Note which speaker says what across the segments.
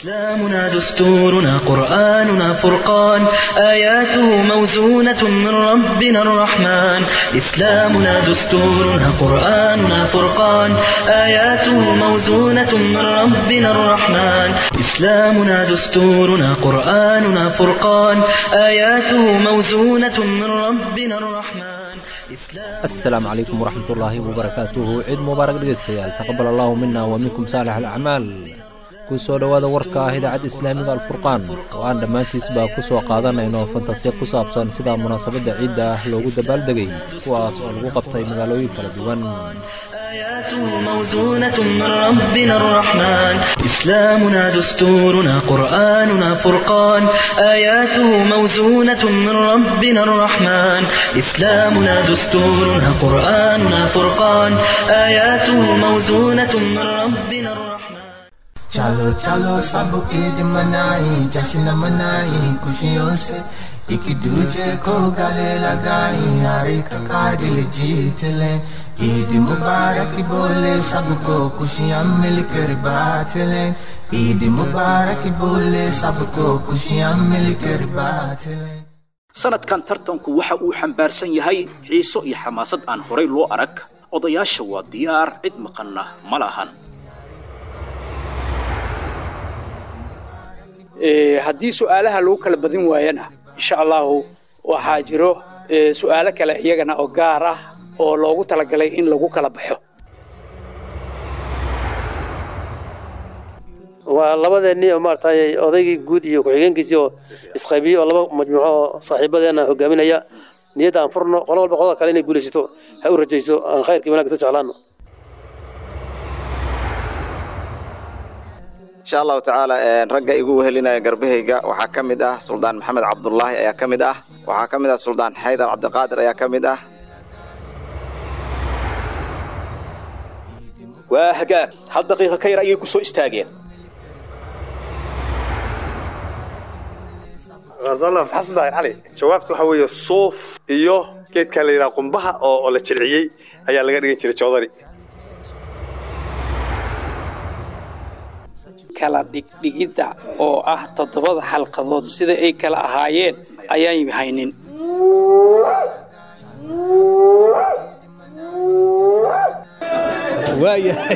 Speaker 1: إسلامنا دستورنا قرآننا فرقان آياته موزونة من ربنا الرحمن إسلامنا دستورنا قرآننا فرقان آياته موزونة من ربنا الرحمن إسلامنا دستورنا قرآننا فرقان آياته موزونة من ربنا الرحمن
Speaker 2: asalaamu calaykum waraxmatullaahi wabarakaatuhu ciid mubaarak dhegeystayaal taqabal allahu mina wa minkum saalix alacmaal ku soo dhowaada warka ah idaacadda islaamiga alfurqaan oo aan dhammaantiisba ku soo qaadanayno fantasiya ku saabsan sida munaasabadda ciidda ah loogu dabaaldegay kuwaas oo lagu qabtay magaalooyin kala duwan
Speaker 1: آياته موزونة من ربنا الرحمن إسلامنا دستورنا قرآننا فرقان آياته موزونة من ربنا الرحمن إسلامنا دستورنا قرآننا فرقان آياته موزونة من ربنا الرحمن
Speaker 3: चलो चलो सब ईद मनाई जश्न मनाई खुशियों से एक दूजे को गले लगाई हर एक का दिल जीत ले ईद मुबारक बोले सबको खुशियाँ मिलकर बात ले ईद मुबारक बोले सबको खुशियाँ मिलकर बात ले
Speaker 4: sanadkan tartanku waxa uu xambaarsan yahay xiiso iyo xamaasad aan horay loo arag odayaasha waa diyaar cid maqanna ma lahan
Speaker 5: haddii su'aalaha lagu kala badin waayana insha allahu waxaa jiro su'aalo kale iyagana oo gaar ah oo loogu talagalay in lagu kala baxo
Speaker 6: waa labadeennii oo maaragtay odaygii guud iyo ku-xigeenkiisii oo isqaybiyey oo laba majmuuco oo saaxiibadeena hogaaminaya niyadda aan furno qolo walba qolada kale inay guulaysato ha u rajayso aan khayrkii wanaagsa jeclaano
Speaker 7: insha allahu tacaala ragga igu wehelinaya garbahayga waxaa ka mid ah suldaan maxamed cabdulaahi ayaa ka mid ah waxaa ka mid ah suldaan xaydar cabdiqaadir ayaa ka mid ah
Speaker 4: waa hagaag hal daqiiqa ka yar ayay ku soo istaageen
Speaker 8: xasan daahir cali jawaabta waxaa weeye suuf iyo geedka la yidhaha qumbaha oo la jirciyey ayaa laga dhigan jiray joodari
Speaker 5: kala dhigdhigidda oo ah toddobada xalqadood sida ay kala ahaayeen ayaan haynin
Speaker 9: waayahay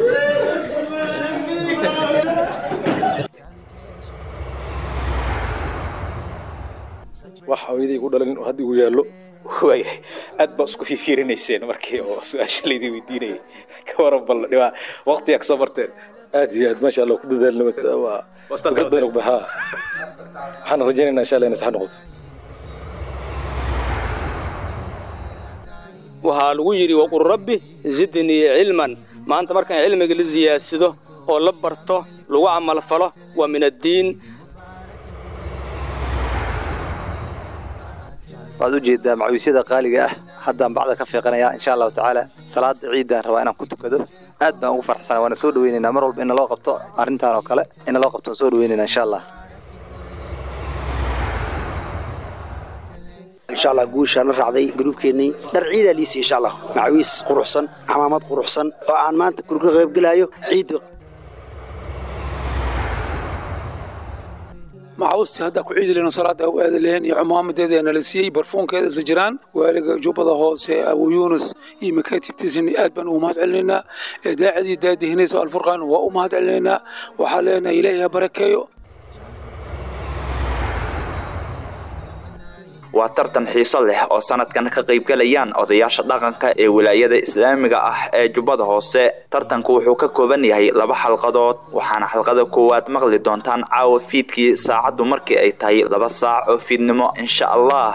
Speaker 8: wax hooyaday ku dhalin oo hadda igu yaallo
Speaker 4: waayahay aad baa isku fiifiirinayseen markii oo su-aasha laydin weydiinayay ka waran bal dhibaa waqtigaa kasoo marteen
Speaker 8: aad iyo aad maasha allah ku dadaalna waa fikrad badan ugu baxaa waxaan rajaynaynaa insha allah inay sax noqoto
Speaker 10: waxaa lagu yidhi waqul rabbi zidnii cilman maanta markaan cilmiga la siyaadsado oo la barto lagu camalfalo waa min addiin
Speaker 7: waad u jeedaa macawiisyada qaaliga ah haddaan bacda ka fiiqanayaa insha allahu tacaala salaada ciiddaan rabaa inaan ku tukado aad baan ugu farxsana waana soo dhaweynaynaa mar walba in naloo qabto arrintan oo kale in naloo qabto waan soo dhaweynaynaa insha allah
Speaker 11: insha allah guushaan la raacday gruubkeennii dhar ciidaa liisi insha allah macawiis quruxsan camaamad quruxsan oo aan maanta kurka qaybgelayo ciidda
Speaker 5: maxaustii haddaa ku ciidi lehno salaada u aadi leheen iyo cumaamadeeda nala siiyey barfuunkeeda isla jiraan waaliga jubbada hoose abu yuunus iyo makaatibtiisani aad baan ugu mahad celinaynaa daacadii daadihinayso alfurqaan waa u mahad celinaynaa waxaa leenahay ilaahi ha barakeeyo
Speaker 12: waa tartan xiiso leh oo sanadkan ka qaybgalayaan odayaasha dhaqanka ee wilaayada islaamiga ah ee jubbada hoose tartanku wuxuu ka kooban yahay laba xalqadood waxaana xalqada koowaad maqli doontaan caawa fiidkii saacaddu markii ay tahay laba saac oo fiidnimo insha allah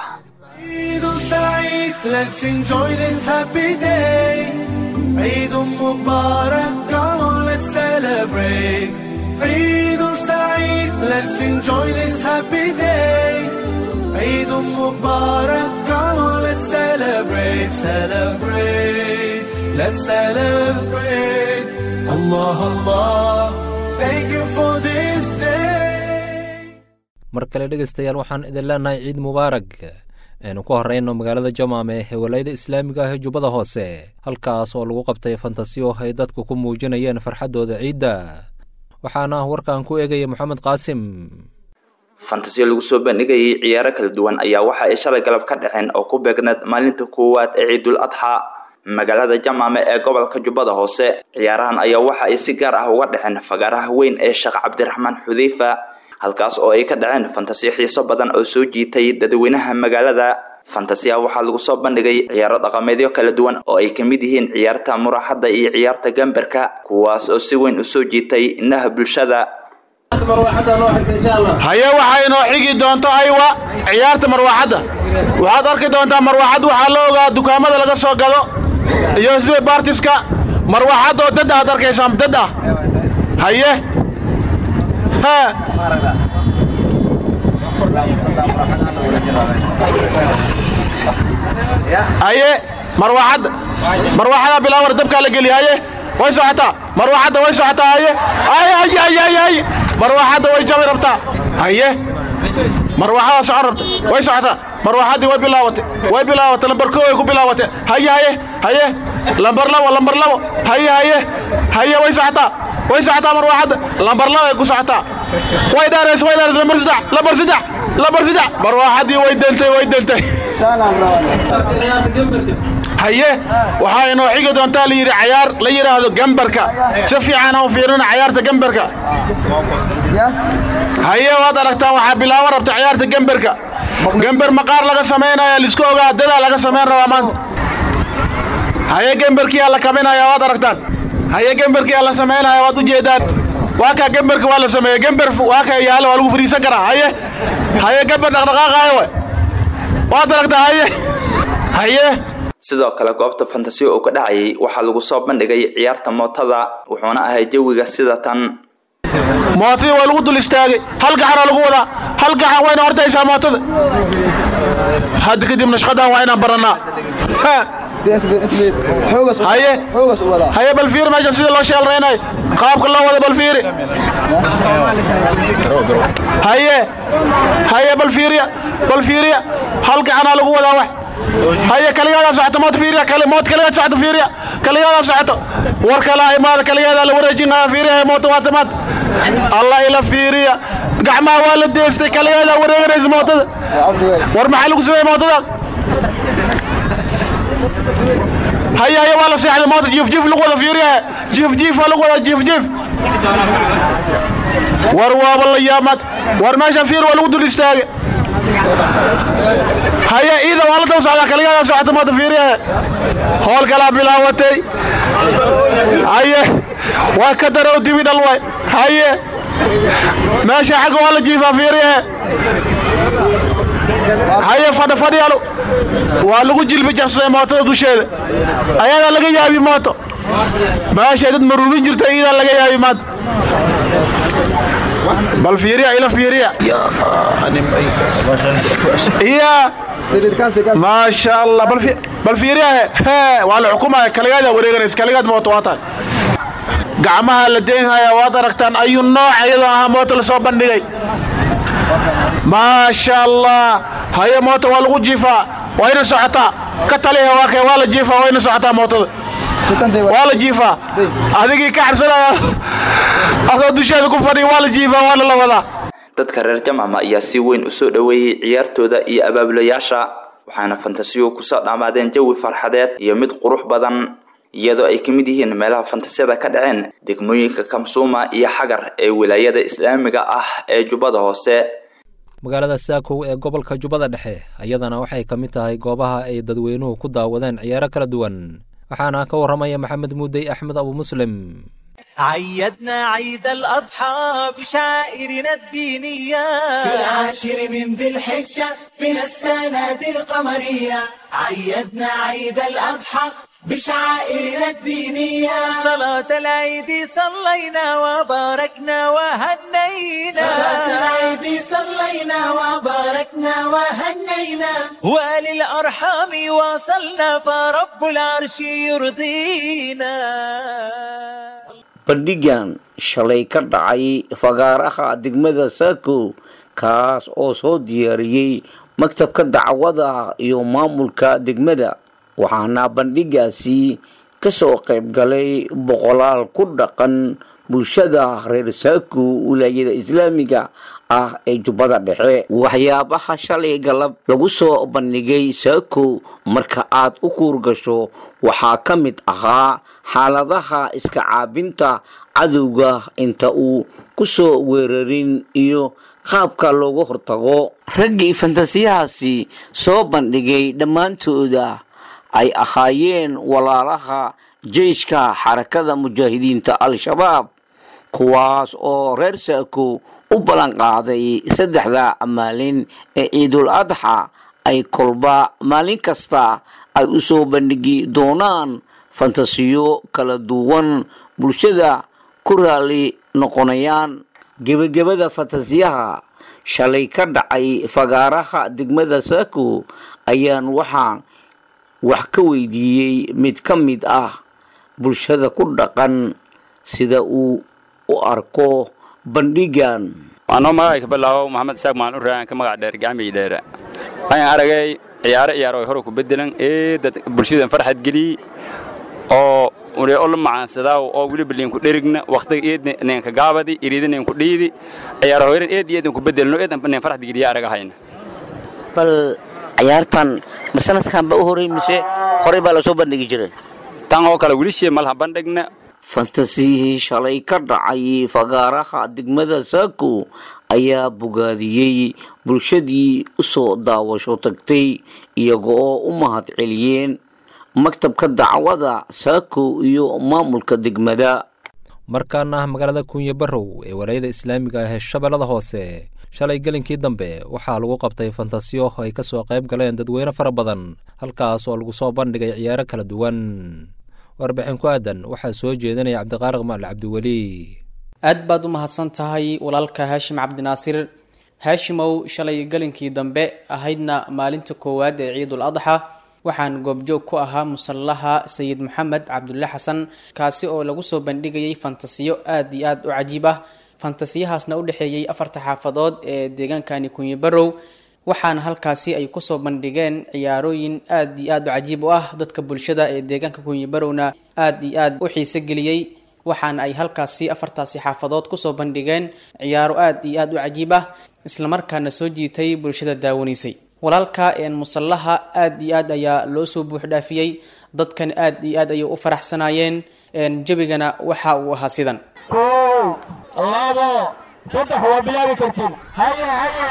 Speaker 3: عيد مبارك come on let's celebrate celebrate let's celebrate Allah Allah thank you for this day
Speaker 2: mar kale dhegaystayaal waxaan idin leenahay ciid mubaarag aynu ku horrayno magaalada jamaame ee walayada islaamiga ah ee jubbada hoose halkaas oo lagu qabtay fantasiyo ay dadku ku muujinayeen farxaddooda ciidda waxaana warkan ku eegaya moxamed qaasim
Speaker 12: fantasiyo lagu soo bandhigayay ciyaaro kala duwan ayaa waxa ay shalay galab ka dhaceen oo ku beegneed maalinta koowaad ee ciidul adxa magaalada jamaame ee gobolka jubbada hoose ciyaarahan ayaa waxa ay si gaar ah uga dhaceen fagaaraha weyn ee sheekh cabdiraxmaan xudeyfa halkaas oo ay ka dhaceen fantasiyo xiiso badan oo soo jiitay dadweynaha magaalada fantasiyaha waxaa lagu soo bandhigay ciyaaro dhaqameedyo kala duwan oo ay kamid yihiin ciyaarta muraaxadda iyo ciyaarta gambarka kuwaas oo si weyn usoo jiitay indhaha bulshada
Speaker 9: haye waxaa inoo xigi doonto aywa ciyaarta marwaaxadda waxaad arki doontaa marwaaxad waxaa la ogaa dukaamada laga soo gado iyo sb bartiska marwaaxad oo dad aad arkaysaan dad ah haye haye marwaaxadda marwaaxadaa bilaawar dabkaa la geliya haye way socotaa marwaaxadda way socotaa haye haye haye haye haye haye marwaaxadda way jabi rabtaa haye marwaaxadaa socon rabta way socotaa marwaaxaddii way bilaawatay way bilaawatay lambar koo way ku bilaawatay haye haye haye lambar labo lambar labo haye haye haye way socotaa way socotaa marwaaxadda lambar labo ay ku socotaa way dheerays way dheerays lambar saddex lambar saddex lambar saddex marwaaxaddii way dantay way dantay haye waxaa inoo xigi doontaa la yidhi cayaar la yidhaahdo gambarka si fiican aan u fiirina cayaarta gambarka haye waad aragtaan waxaa bilaaban rabta ciyaarta gambarka gambar maqaar laga samaynaya lisku ogaa dadaa laga samayn rabaa maanta haye gambarkiyaa la kaminaya waad aragtaan haye gambarkiyaa la samaynaya waad ujeedaan waa kaa gambarka waa la sameeye gambar waa kaa yaalo waa lagu fariisan karaa haye haye gambar dhaqdhaqaaqaayo we waad aragtaa haye haye
Speaker 12: sidoo kale goobta fantasiyo oo ka dhacayay waxaa lagu soo bandhigay ciyaarta mootada wuxuuna ahay jawiga sida tan
Speaker 9: mootadii waa lagu dul istaagay hal gacanaa lagu wadaa hal gacan wayna hortaysaa mootada hadda kadibna shaqadan waa inaan barannaa haye haye bal fiiri meesha sida loo sheelraynayo qaabka loo wada bal fiiri haye haye bal fiiriya bal fiiriya hal gacanaa lagu wadaa wax haye kaligaada socoto mood fiiriya kali mood kaligaad socoto fiiriya kaligaada socoto war kalaa imaada kaligeeda la wareejinaya fiiriya moota waata maad allah ila fiiriya gacmaha waa la deestay kaligeeda wareeganaysa mootada war maxaa lagu sameeyey mootada haye haye waa la seexday moota jiif jiif lagu wada fiiriya jiif jiif waa lagu wada jiif jiif war waaba la yaamaad war meesha fiir waa lagu dul istaagay haye iida waa la daba socdaa kaligaada socota moota fiiriyahe hool kalaa bilaawatay haye waa ka darow dibi dhal way haye meesha xagga waa la jiifaa fiiriyahe haye fadha fadhiyalu waa lagu jilbi jabsaday mootada dusheeda ayadaa laga yaabi mooto meeshay dad maruubin jirta iidaa laga yaabi maanta bal fiiriya ila fiiriya iya maasha allah bal fiiriya he waa la xukumaya kaligaada wareeganaysa kaligaad mooto waa tahay gacmaha la deynhaya waad aragtaan ayuu nooc iyadoo ahaa mooto lasoo bandhigay maasha allah haye moota waa lagu jiifaa wayna socotaa ka taliha waa kay waa la jiifaa wayna socotaa mootada waa la jiifaa adigii ka xabsanaya adoo dusheeda ku fadhiya waa la jiifaa waana la wadaa
Speaker 12: dadka reer jamcama ayaa si weyn usoo dhoweeyey ciyaartooda iyo abaabulayaasha waxaana fantasiyo kusoo dhammaadeen jawi farxadeed iyo mid qurux badan iyadoo ay ka mid yihiin meelaha fantasiyada ka dhaceen degmooyinka kamsuuma iyo xagar ee wilaayada islaamiga ah ee jubbada hoose
Speaker 2: magaalada saakow ee gobolka jubbada dhexe ayadana waxay ka mid tahay goobaha ay dadweynuhu ku daawadeen ciyaaro kala duwan waxaana ka warramaya maxamed muudey axmed abu muslim
Speaker 13: عيدنا عيد الأضحى بشائرنا الدينية
Speaker 14: في العاشر من ذي الحجة من السنة القمرية عيدنا عيد الأضحى بشعائرنا الدينية
Speaker 13: صلاة العيد صلينا وباركنا وهنينا
Speaker 14: صلاة العيد صلينا وباركنا وهنينا
Speaker 13: وللأرحام واصلنا فرب العرش يرضينا
Speaker 15: bandhigan shalay ka dhacay fagaaraha degmada saako kaas oo soo diyaariyey maktabka dacwada iyo maamulka degmada waxaana bandhigaasi kasoo qayb galay boqolaal ku dhaqan bulshada reer saaku wilaayada islaamiga ah ee jubbada dhexe waxyaabaha shalay galab lagu soo bandhigay saako marka aad u kuurgasho waxaa ka mid ahaa xaaladaha iska caabinta cadowga inta uu ku soo weerarin iyo qaabka looga hortago raggii fantasiyahaasi soo bandhigay dhammaantooda ay ahaayeen walaalaha jeyshka xarakada mujaahidiinta al-shabaab kuwaas oo reer saako u ballan qaaday saddexda maalin ee ciidul adxa ay kolba maalin kasta ay u soo bandhigi doonaan fantasiyo kala duwan bulshada ku raali noqonayaan gebagabada fantasiyaha shalay ka dhacay fagaaraha degmada saako ayaan waxaa wax ka weydiiyey mid ka mid ah bulshada ku dhaqan sida uu u arko bandhigan
Speaker 16: anoo magacay ka bilaabo maxamed isaaq maan u raacan ka magac dheer gacmay dheere waxaan aragay ciyaaro ciyaaro ay hore ku bedelan ee dad bulshadan farxad geliyey oo ule oo la macaansadaa oo weliba liinku dherigna waqtiga eed neenka gaabadi iriida neenku dhiidi ciyaaro hoyran eed iyo eedan ku bedelno eedan neen farxad geliya aragahayna
Speaker 15: bal ciyaartan ma sanadkan ba u horey mise horey baa lasoo bandhigi jiray
Speaker 16: tan oo kale welishee malha bandhigna
Speaker 15: fantasiyihii shalay ka dhacay fagaaraha degmada saako ayaa bogaadiyey bulshadii u soo daawasho tagtay iyaga oo u mahad celiyeen maktabka dacwada saako iyo maamulka degmada
Speaker 2: markaana ah magaalada kunya barow ee walaayada islaamiga ah ee shabeellada hoose shalay gelinkii dambe waxaa lagu qabtay fantasiyo ay ka soo qayb galeen dadweyne fara badan halkaas oo lagu soo bandhigay ciyaaro kala duwan warbixin ku aadan waxaa soo jeedinaya cabdiqaariq maal cabdiweli
Speaker 17: aad baad u mahadsan tahay walaalka haashim cabdinaasir haashimow shalay gelinkii dambe ahaydna maalinta koowaad ee ciidul adxa waxaan goobjoog ku ahaa musallaha sayid maxamed cabdulle xasan kaasi oo lagu soo bandhigayay fantasiyo aad iyo aad u cajiib ah fantasiyahaasna u dhexeeyey afarta xaafadood ee deegaankani kunyi barow waxaana halkaasi ay kusoo bandhigeen ciyaarooyin aad iyo aad u cajiib u ah dadka bulshada ee deegaanka kunyi barowna aad iyo aad u xiise geliyey waxaana ay halkaasi afartaasi xaafadood kusoo bandhigeen ciyaaro aad iyo aad u cajiib ah islamarkaana soo jiitay bulshada daawanaysay walaalka musallaha aad iyo aad ayaa loo soo buuxdhaafiyey dadkan aad iyo aad ayay u faraxsanaayeen jebigana waxa uu ahaa sidan
Speaker 14: kow labo saddex waa bilaabi kartiin haye haye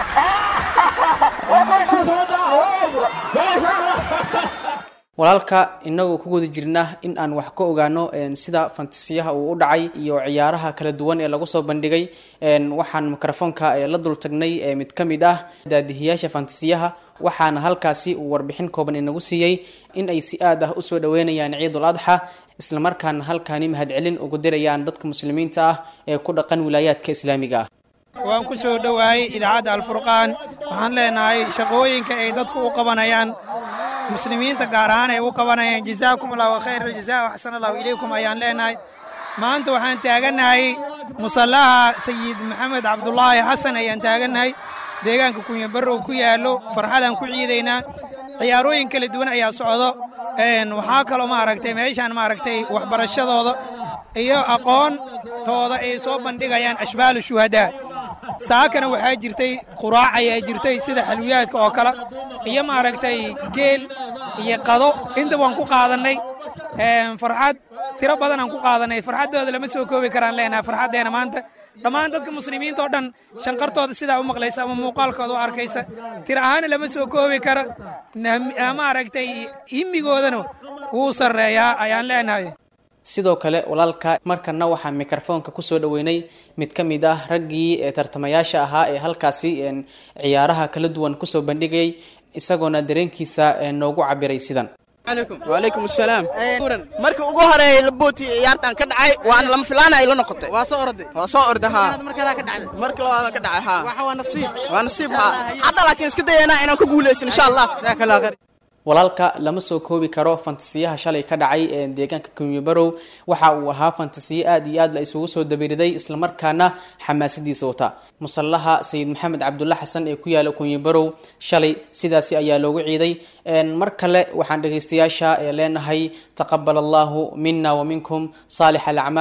Speaker 17: walaalka inagoo ku guda jirna in aan wax ka ogaano sida fantasiyaha uu u dhacay iyo ciyaaraha kala duwan ee lagu soo bandhigay waxaan mikrofoonka la dul tagnay mid ka mid ah daadihiyaasha fantasiyaha waxaana halkaasi uu warbixin kooban inagu siiyey in ay si aad ah usoo dhaweynayaan ciidul adxa islamarkaana halkaani mahadcelin ugu dirayaan dadka muslimiinta ah ee ku dhaqan wilaayaadka islaamiga ah
Speaker 18: waan ku soo dhowaayay idaacadda alfurqaan waxaan leenahay shaqooyinka ay dadku u qabanayaan muslimiinta gaar ahaan ay u qabanayaan jazaakum allahu khayr aljazaa waxsan allahu ilaykum ayaan leenahay maanta waxaan taagannahay musallaha sayid maxamed cabdulaahi xasan ayaan taagannahay deegaanka kunya barrow ku yaallo farxadaan ku ciidaynaa ciyaarooyin kala duwan ayaa socdo waxaa kaloo maaragtay meeshaan maaragtay waxbarashadooda iyo aqoontooda ay soo bandhigayaan ashbaalu shuhadaa saakana waxaa jirtay quraac ayaa jirtay sida xalwiyaadka oo kale iyo maaragtay geel iyo qado inta waan ku qaadannay farxad tiro badanaan ku qaadannay farxaddooda lama soo koobi karaan leenahay farxaddeena maanta dhammaan dadka muslimiinta oo dhan shanqartooda sidaa u maqlaysa ama muuqaalkooda u arkaysa tir ahaana lama soo koobi karo maaragtay himigoodana wuu sarreeyaa ayaan leenahay
Speaker 17: sidoo kale walaalka markana waxaa mikrofoonka kusoo dhaweynay mid ka mid ah raggii tartamayaasha ahaa ee halkaasi ciyaaraha kala duwan kusoo bandhigayay isagoona dareenkiisa noogu cabiray sidan
Speaker 19: walaykum asalaam markii ugu horeeyay labooti ciyaartan ka dhacay waana lama filaana ay la noqotay waa soo orday waa soo orday haa marka labaad ka dhacay haa waa nasiib waa nasiib haa hadda laakiin iska dayanaa inaan ku guulaysan insha allah
Speaker 17: walaalka lama soo koobi karo fantasiyaha shalay ka dhacay ee deegaanka kunyibarow waxa uu ahaa fantasiyo aad iyo aad la isugu soo dabiriday islamarkaana xamaasadiisa wata musallaha sayid maxamed cabdulla xasan ee ku yaala kunyibarow shalay sidaasi ayaa loogu ciiday mar kale waxaan dhegaystayaasha ee leenahay taqabal allahu mina wa minkum saalix alacmaal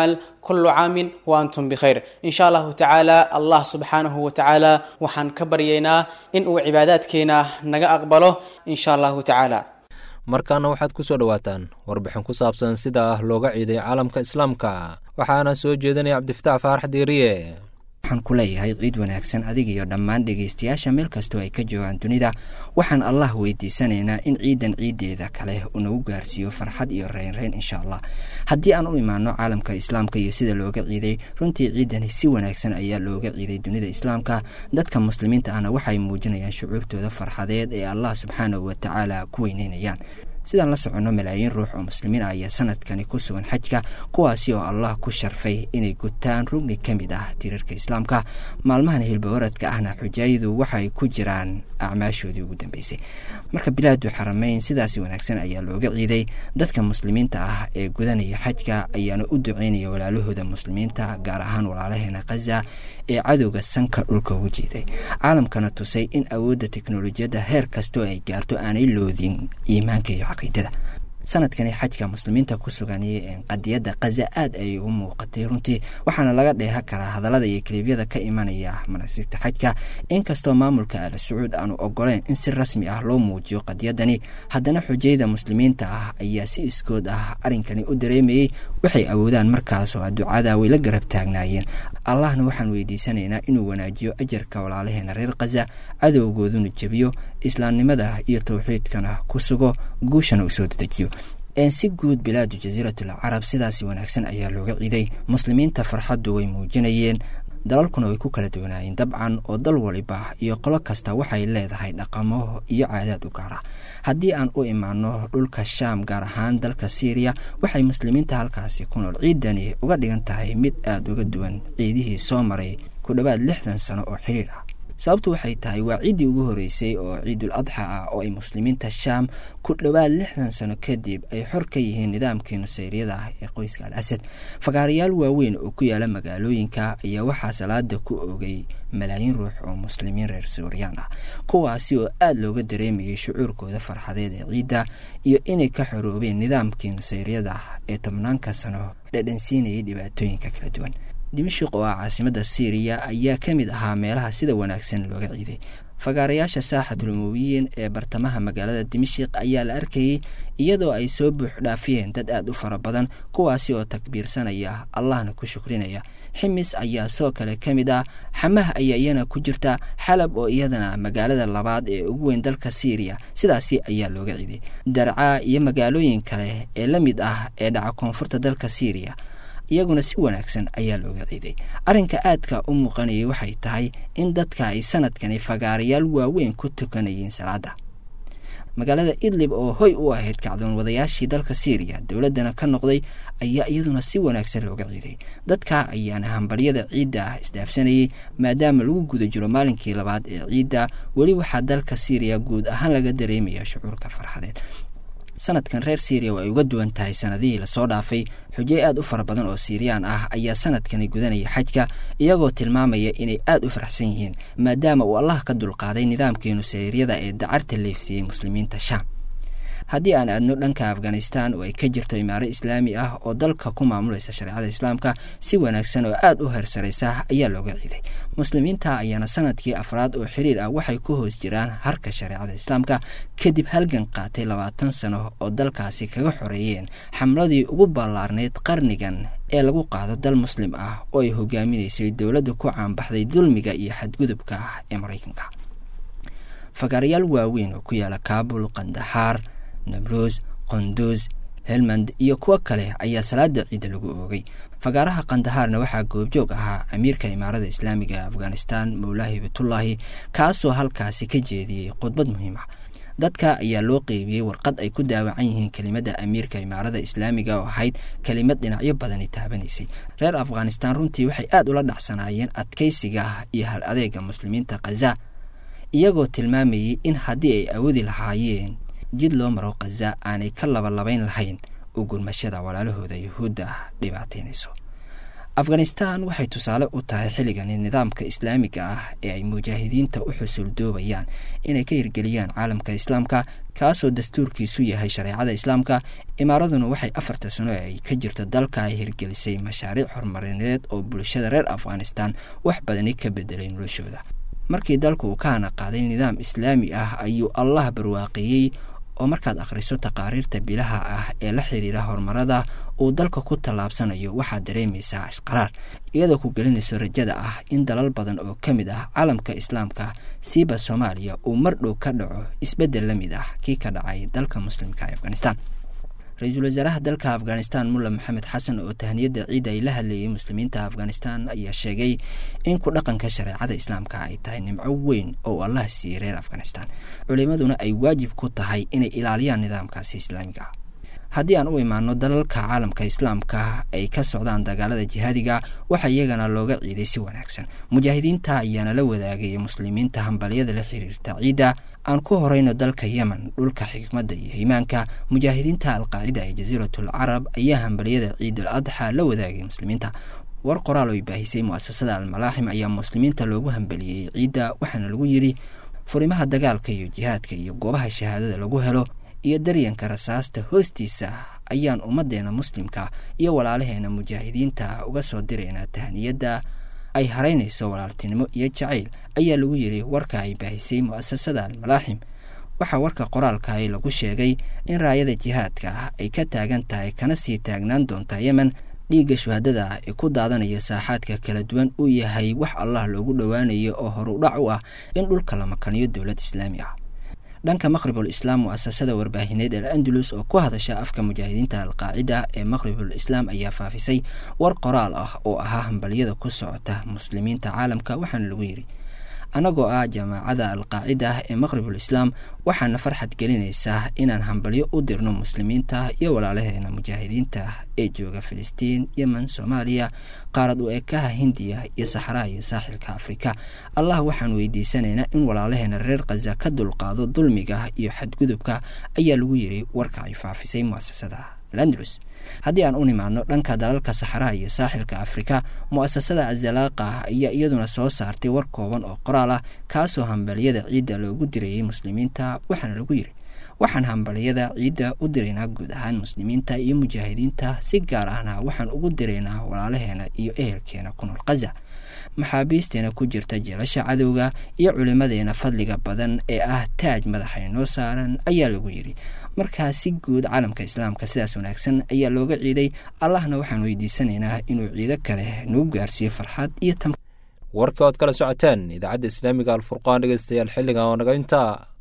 Speaker 17: kullu caamin wa antum bikhayr insha allahu tacaala allah subxaanahu wa tacaala waxaan ka baryaynaa in uu cibaadaadkeena naga aqbalo insha allahu tacaala
Speaker 2: markaana waxaad ku soo dhowaataan warbixin ku saabsan sida looga ciiday caalamka islaamka waxaana soo jeedinaya cabdifatax faarax diiriye
Speaker 20: waxaan ku leeyahay ciid wanaagsan adiga iyo dhammaan dhegaystayaasha meel kastoo ay ka joogaan dunida waxaan allah weydiisanaynaa in ciidan ciiddeeda kale uu nagu gaarsiiyo farxad iyo reynreyn insha allah haddii aan u imaano caalamka islaamka iyo sida looga ciiday runtii ciidani si wanaagsan ayaa looga ciiday dunida islaamka dadka muslimiinta ahna waxay muujinayaan shucuurtooda farxadeed ee allah subxaanahu wa tacaala ku weyneynayaan sidaan la soconno malaayiin ruux oo muslimiin ah ayaa sanadkani ku sugan xajka kuwaasi oo allah ku sharfay inay gutaan rugni ka mid ah tiirarka islaamka maalmahan hilbawaradka ahna xujaayadu waxay ku jiraan acmaashoodii ugu dambeysay marka bilaadu xarameyn sidaasi wanaagsan ayaa looga ciiday dadka muslimiinta ah ee gudanaya xajka ayaana u duceynaya walaalahooda muslimiinta gaar ahaan walaalaheena khaza ee cadowga sanka dhulka ugu jiiday caalamkana tusay in awoodda teknolojiyadda heer kastoo ay gaarto aanay loodin iimaanka iyo caqiidada sanadkani xajka muslimiinta ku sugan qadiyadda khaza aad ayay ugu muuqatay runtii waxaana laga dheeha karaa hadallada iyo kaliibyada ka imanaya manasigta xajka inkastoo maamulka ala sacuud aanu ogoleen in si rasmi ah loo muujiyo qadiyadani haddana xujayda muslimiinta ah ayaa si iskood ah arrinkani u dareemayey waxay awoodaan markaasoo ducada way la garab taagnaayeen allahna waxaan weydiisanaynaa inuu wanaajiyo ajarka walaalaheena reer khaza cadowgooduna jebiyo islaamnimada iyo towxiidkana ku sugo guushana uu soo dedejiyo si guud bilaadu jasiiratul carab sidaasi wanaagsan ayaa looga ciiday muslimiinta farxaddu way muujinayeen dalalkuna way ku kala duwanaayeen dabcan oo dal waliba iyo qolo kasta waxay leedahay dhaqamo iyo caadaad u gaara haddii aan u imaano dhulka shaam gaar ahaan dalka syriya waxay muslimiinta halkaasi ku nool ciidani uga dhigan tahay mid aada uga duwan ciidihii soo maray ku dhowaad lixdan sano oo xiriir ah sababtu waxay tahay waa ciiddii ugu horreysay oo ciidul adxa ah oo ay muslimiinta shaam ku dhowaad lixdan sano kadib ay xor ka yihiin nidaamkii nusayriyada ah ee qoyska al asad fagaarayaal waaweyn oo ku yaala magaalooyinka ayaa waxaa salaada ku ogay malaayiin ruux oo muslimiin reer suuriyaan ah kuwaasi oo aada looga dareemayay shucuurkooda farxadeed ee ciidda iyo inay ka xoroobeen nidaamkii nusayriyada ah ee tobnaanka sano dhadhansiinayay dhibaatooyinka kala duwan dimashik oo ah caasimada syriya ayaa ka mid ahaa meelaha sida wanaagsan looga ciiday fagaarayaasha saaxatul umuwiyiin ee bartamaha magaalada dimashik ayaa la arkayey iyadoo ay soo buux dhaafiyeen dad aada u fara badan kuwaasi oo takbiirsanaya allahna ku shukrinaya ximis ayaa soo kale ka mid ah xamah ayaa iyana ku jirta xalab oo iyadana magaalada labaad ee ugu weyn dalka syriya sidaasi ayaa looga ciiday darcaa iyo magaalooyin kale ee la mid ah ee dhaca koonfurta dalka syriya iyaguna si wanaagsan ayaa looga ciiday arrinka aadka u muuqanayay waxay tahay in dadka ay sanadkani fagaarayaal waaweyn ku tukanayeen salaada magaalada idlib oo hoy u ahayd kacdoon wadayaashii dalka syriya dowladdana ka noqday ayaa iyaduna si wanaagsan looga ciiday dadka ayaana hambaryada ciidda ah isdhaafsanayay maadaama lagu guda jiro maalinkii labaad ee ciidda weli waxaa dalka syriya guud ahaan laga dareemaya shucuurka farxadeed sanadkan reer syriya oo ay uga duwan tahay sanadihii lasoo dhaafay xujey aada u fara badan oo siiriyaan ah ayaa sanadkani gudanaya xajka iyagoo tilmaamaya inay aada u faraxsan yihiin maadaama uu allah ka dulqaaday nidaamkii nusayryada ee dacarta leefsiiyey muslimiinta shaam haddii aan aadno dhanka afghanistan oo ay ka jirto imaaro islaami ah oo dalka ku maamulaysa shareecada islaamka si wanaagsan oo aada u heersaraysa ayaa looga ciiday muslimiinta ayaana sanadkii afraad oo xiriir ah waxay ku hoos jiraan harka shareecada islaamka kadib halgan qaatay labaatan sano oo dalkaasi kaga xoreeyeen xamladii ugu ballaarnayd qarnigan ee lagu qaado dal muslim ah oo ay hogaaminaysay dowladda ku caanbaxday dulmiga iyo xadgudubka ah ee maraykanka fagaarayaal waaweyn oo ku yaala kaabul kandaxaar nabruus qonduus helmand iyo kuwo kale ayaa salaada ciidda lagu oogay fagaaraha kandahaarna waxaa goobjoog ahaa amiirka imaarada islaamiga ee afghanistan mowlaahi bitullaahi kaasoo halkaasi ka jeediyey khudbad muhiim ah dadka ayaa loo qeybiyey warqad ay ku daawacan yihiin kelimada amiirka imaarada islaamiga oo ahayd kelimad dhinacyo badani taabanaysay reer afghanistan runtii waxay aada ula dhacsanaayeen adkaysiga iyo hal adeega muslimiinta khaza iyagoo tilmaamayey in haddii ay awoodi lahaayeen jid loo maro khaza aanay ka labalabayn lahayn u gurmashada walaalahooda yuhuudda dhibaataynayso afghanistan waxay tusaale u tahay xilligani nidaamka islaamiga ah ee ay mujaahidiinta u xusuuldoobayaan inay ka hirgeliyaan caalamka islaamka kaasoo dastuurkiisu yahay shareecada islaamka imaaraduna waxay afarta sano ee ay ka jirto dalka ay hirgelisay mashaariic horumarineed oo bulshada reer afghanistan wax badani ka bedelay noloshooda markii dalku uu ka hana qaaday nidaam islaami ah ayuu allah barwaaqeeyey oo markaad akhriso taqaariirta bilaha ah ee la xiriira horumarada uu dalka ku tallaabsanayo waxaad dareemaysaa ashqaraar iyadoo ku gelinayso rajada ah in dalal badan oo ka mid ah caalamka islaamka siiba soomaaliya uu mar dhow ka dhaco isbeddel la mid ah kii ka dhacay dalka muslimka ee afghanistan ra-iisul wasaaraha dalka afghanistan mulla maxamed xasan oo tahniyadda ciidda ay la hadlayay muslimiinta afghanistan ayaa sheegay in ku dhaqanka shareecada islaamka ay tahay nimco weyn oo allah siiyey reer afghanistan culimaduna ay waajib ku tahay inay ilaaliyaan nidaamkaasi islaamiga ah haddii aan u imaano dalalka caalamka islaamka ay ka socdaan dagaalada jihaadiga waxaa iyagana looga ciiday si wanaagsan mujaahidiinta ayaana la wadaagaya muslimiinta hambalyada la xiriirta ciidda aan ku horeyno dalka yemen dhulka xikmadda iyo hiimaanka mujaahidiinta alqaacida ee jasiiratul carab ayaa hambalyada ciidul adxa la wadaagay muslimiinta war qoraal oo baahisay mu'asasada almalaaxim ayaa muslimiinta loogu hambaliyey ciidda waxaana lagu yidhi furimaha dagaalka iyo jihaadka iyo goobaha shahaadada lagu helo iyo daryanka rasaasta hoostiisa ayaan ummaddeena muslimka iyo walaalaheena mujaahidiinta uga soo diraynaa tahniyadda ay haraynayso walaaltinimo iyo jacayl ayaa lagu yidhi warka ay baahisay mu'asasada almalaaxim waxaa warka qoraalkahi lagu sheegay in raayada jihaadka ah ay ka taagan tahay kana sii taagnaan doonta yemen dhiigga shuhadada ah ee ku daadanaya saaxaadka kala duwan uu yahay wax allah loogu dhowaanayo oo horudhac u ah in dhulka la makaniyo dowlad islaami ah dhanka maqhribul islaam mu'asasada warbaahineed al andalus oo ku hadasha afka mujaahidiinta alqaacida ee maqhribul islaam ayaa faafisay war qoraal ah oo ahaa hambalyada ku socota muslimiinta caalamka waxaana lagu yidhi annagoo ah jamaacada alqaacida ah ee maqhribul islaam waxaana farxad gelinaysaa inaan hambalyo u dirno muslimiinta iyo walaalaheena mujaahidiinta ee jooga filistiin yemen soomaaliya qaarad u ekaha hindiya iyo saxaraha iyo saaxilka afrika allah waxaan weydiisanaynaa in walaalaheena reer khaza ka dulqaado dulmiga iyo xadgudubka ayaa lagu yidhi warka ay faafisay mu'asasada alandalus haddii aan u nimaadno dhanka dalalka saxaraha iyo saaxilka afrika mu'asasada azalaaqa ayaa iyaduna soo saartay war kooban oo qoraal ah kaasoo hambalyada ciidda loogu dirayay muslimiinta waxaana lagu yidhi waxaan hambalyada ciidda u diraynaa guud ahaan muslimiinta iyo mujaahidiinta si gaar ahna waxaan ugu diraynaa walaalaheena iyo ehelkeena ku nool khaza maxaabiisteena ku jirta jeelasha cadowga iyo culimadeena fadliga badan ee ah taaj madaxay noo saaran ayaa lagu yidhi markaa si guud caalamka islaamka sidaas wanaagsan ayaa looga ciiday allahna waxaan weydiisanaynaa inuu ciido kale nagu gaarsiiyo farxad iyo tam
Speaker 2: warka ood kala socoteen idaacadda islaamiga alfurqaan dhegeystayaal xilligan oo naga intaa